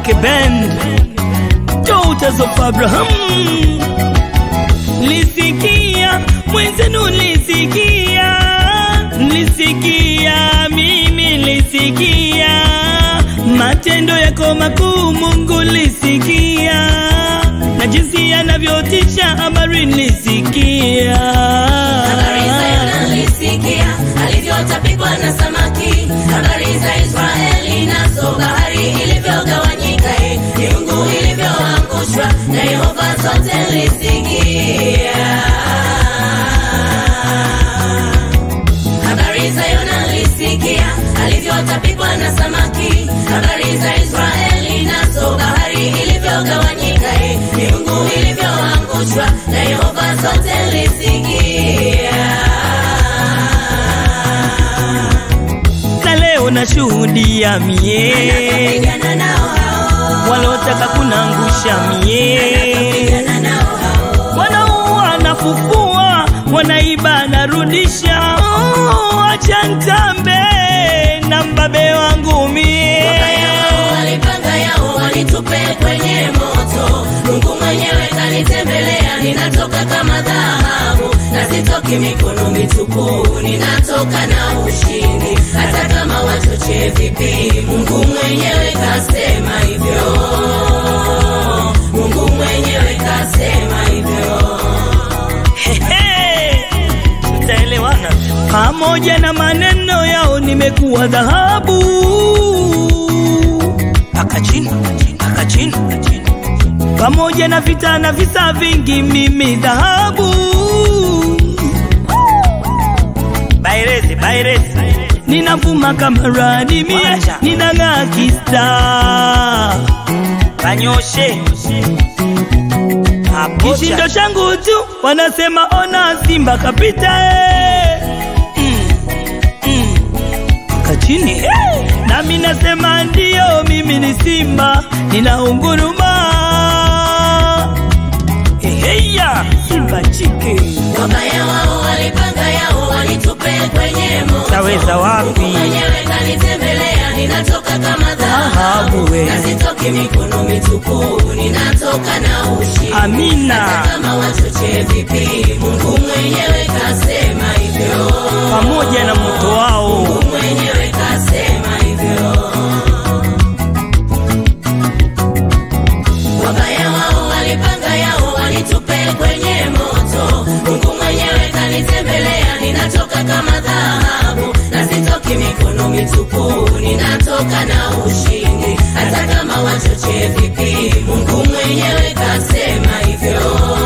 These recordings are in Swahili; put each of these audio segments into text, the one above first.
Baraka Band, Daughters of Abraham. Lisikia mwenzenu, lisikia, lisikia, mimi lisikia matendo yako makuu, Mungu lisikia, na jinsi yanavyotisha, habari lisikia. Habari za Yona nilisikia, alivyotapikwa na samaki. Habari za Israeli nazo bahari ilivyogawanyika, eh, miungu ilivyoangushwa, na Yehova zote nilisikia. Habari za Yona nilisikia, alivyotapikwa na samaki. Habari za Israeli nazo bahari ilivyogawanyika, eh, miungu ilivyoangushwa, na Yehova zote nilisikia. na leo nashuhudia mie Pigana nao hao, walotaka kunangusha mie pigana nao hao. wanaua nafufua wanaiba narudisha oh, acha ntambe na mbabe wangu mie Wabaya wao walipanga yao wanitupe kwenye moto. Mungu mwenyewe kanitembelea, ninatoka kama dhahabu na sitoki mikono mitupu, ninatoka na ushindi, hata kama wachoche vipi. Mungu mwenyewe kasema hivyo, Mungu mwenyewe kasema hivyo. Hehe, tutaelewana pamoja na maneno yao nimekuwa dhahabu mpaka chini mpaka chini pamoja na vita na visa vingi mimi dhahabu bairezi bairezi ninavuma kama radi mie ninang'aa kista kanyoshe kishindo changu tu wanasema ona simba kapita eh. Mm, mm. kachini hey. nami nasema ndio mimi ni simba ninaunguruma heheya simba chike Wabaya wao walipanga yao wanitupe kwenye moto. Taweza wapi? Mungu mwenyewe kanitembelea, ninatoka kama Dhahabu dhahabu we. na sitoki mikono mitupu, ninatoka na ushindi. Amina. Hata kama wachoche vipi, Mungu mwenyewe kasema hivyo, pamoja na moto wao Mungu mwenyewe kasema hivyo. Wabaya wao walipanga yao wanitupe kwenye moto. Mungu mwenyewe kanitembelea, ninatoka kama dhahabu na sitoki mikono mitupu, ninatoka na ushindi, hata kama wachoche vipi. Mungu mwenyewe kasema hivyo,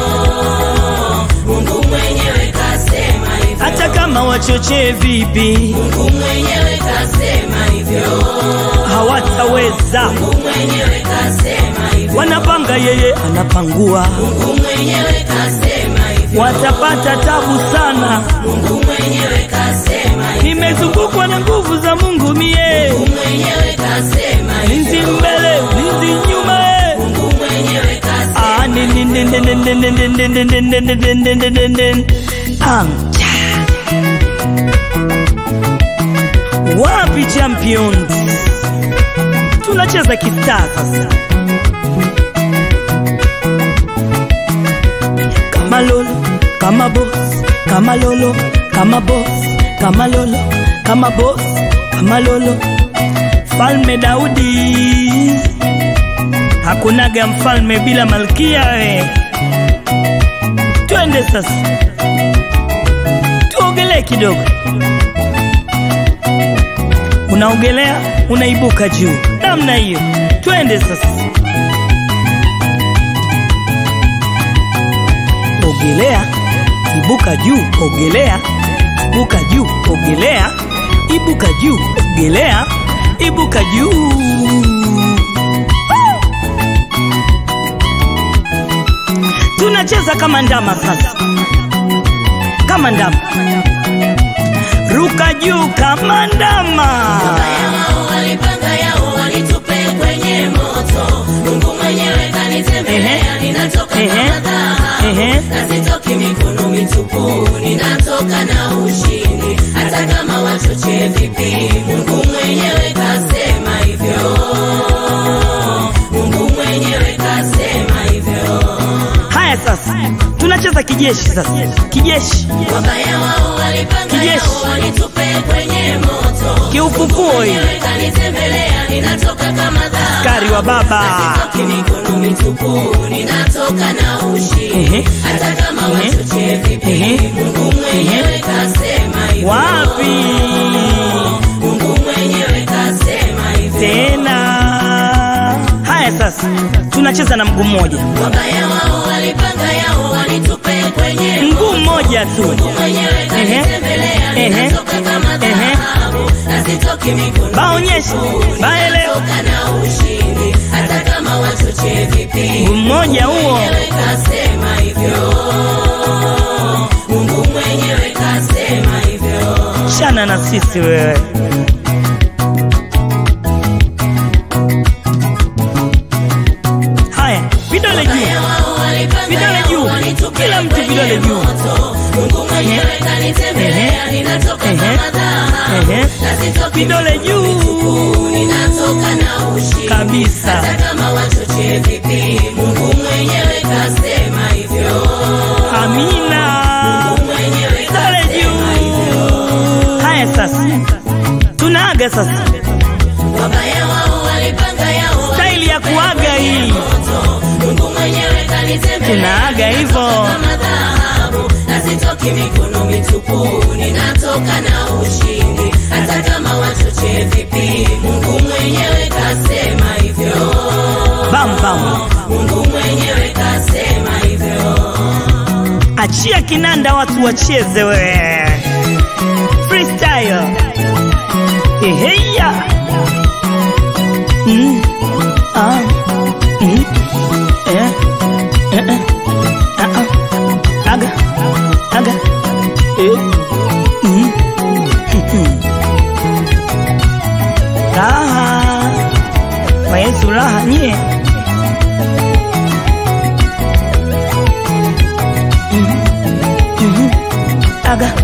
Mungu mwenyewe kasema hivyo, hata kama wachochee vipi Mungu mwenyewe kasema hivyo, hawataweza Mungu mwenyewe kasema hivyo, wanapanga yeye anapangua Mungu mwenyewe kasema hivyo. watapata tabu sana Mungu mwenyewe kasema hivyo. nimezungukwa na nguvu za mungu mie Mungu mwenyewe kasema hivyo. linzi mbele linzi nyuma eh. Mungu mwenyewe kasema Ah, nin- nin- nin- nin- nin- nin- nin- nin- nin- nin- nin- nin- nin- nin- nin- nin. Ah, cha. wapi champions tunacheza kistaa sasa kama lolo kama boss kama lolo kama boss kama lolo kama boss kama lolo falme daudi hakunaga mfalme bila malkia we twende sasa tuogelee kidogo unaogelea unaibuka juu namna hiyo twende sasa ogelea ibuka juu ogelea ibuka juu ogelea ibuka juu ogelea ibuka juu tunacheza kama ndama sasa kama ndama ruka juu kama ndama Wabaya wao walipanga yao wanitupe kwenye moto. Mungu mwenyewe kanitembelea, ninatoka Ehe. kama dhahabu Ehe. na sitoki mikono mitupu, ninatoka na ushindi, hata kama wachoche vipi. Mungu mwenyewe kasema hivyo, tunacheza kijeshi sasa, kijeshi, wabaya wao walipanga Kijeshi. yao wanitupe kwenye moto kiufufuo hii, mwenyewe kanitembelea ninatoka kama dhahabu askari wa baba. Sitoki mikono mitupu, ninatoka na ushindi. Ehe. Hata kama Ehe. wachochee vipi, Ehe. Mungu mwenyewe kasema hivyo. Wapi Mungu mwenyewe kasema hivyo. tena? Haya sasa, tunacheza na mguu mmoja, Wabaya wao walipanga yao wanitupe kwenye mguu mmoja tu. Mungu mwenyewe kanitembelea, Ehe. ninatoka kama Ehe. dhahabu. Na sitoki mikono Baonyeshe, baelewa, Ninatoka na ushindi. Hata kama wachochee vipi, mguu mmoja huo. mwenyewe kasema hivyo. Mungu mwenyewe kasema hivyo. Shana na sisi wewe. Haya, vidole juu, Wabaya wao walipanga Vidole yao juu. wanitupe Kila mtu kwenye vidole juu. moto. Mungu mwenyewe kanitembelea, Ehe. ninatoka Ehe. kama dhahabu. Ehe. Na sitoki Vidole juu ninatoka na ushindi. kabisa. Hata kama wachochee vipi, Mungu mwenyewe kasema hivyo. Amina. Mwenyewe Vidole juu. Haya sasa, tunaaga sasa, Wabaya wao walipanga yao staili ya kuaga hii, Mungu mwenyewe kanitembelea tunaaga hivyo. kama dhahabu na sitoki mikono mitupu, ninatoka na ushindi. Hata kama wachochee vipi, Mungu mwenyewe kasema hivyo. Bam bam, Mungu mwenyewe kasema hivyo. achia kinanda, watu wacheze wewe, freestyle. Eheya. Mm. Ah. Mm. Eh. Eh, eh. Ah, ah. Aga. Aga. Eh. Mm. Raha. Kwa Yesu raha nye. Mm. Mhm. Aga.